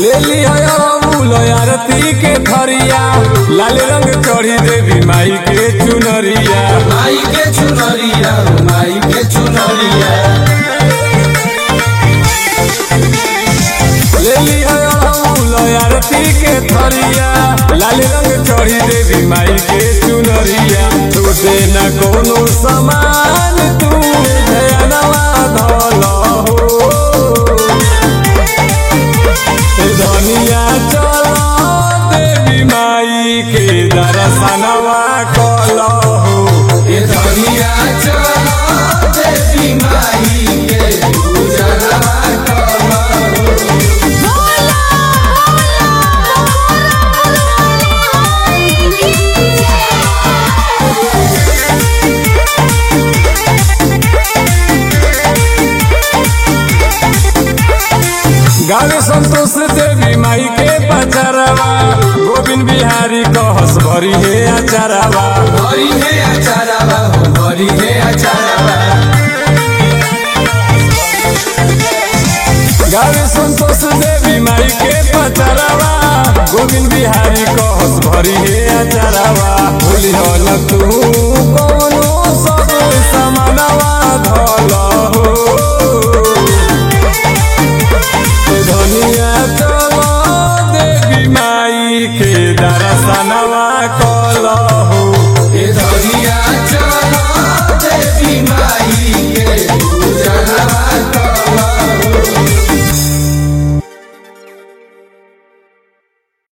ले लिया अमूल आरती के थरिया लाल रंग चढ़ी देवी माई के चुनरिया माई के चुनरिया माई के चुनरिया ले लिया अमूल आरती के थरिया लाल रंग चढ़ी देवी माई के चुनरिया टूटे न कोनो समान तू धनवा धल हो धनिया चल देवी माई के दर्शनवा कल हो ये धनिया चलो देवी माई के पूजनवा करो गावे संतोष देवी माई के पचरवा गोविंद बिहारी कहस भरी हे अचरवा हरि हे अचारवा हो हरि हे अचारवा गावे संतोष देवी माई के पचरवा गोविंद बिहारी कहस भरी हे अचरवा भूली हो न तू कोनो सब समानवा धल हो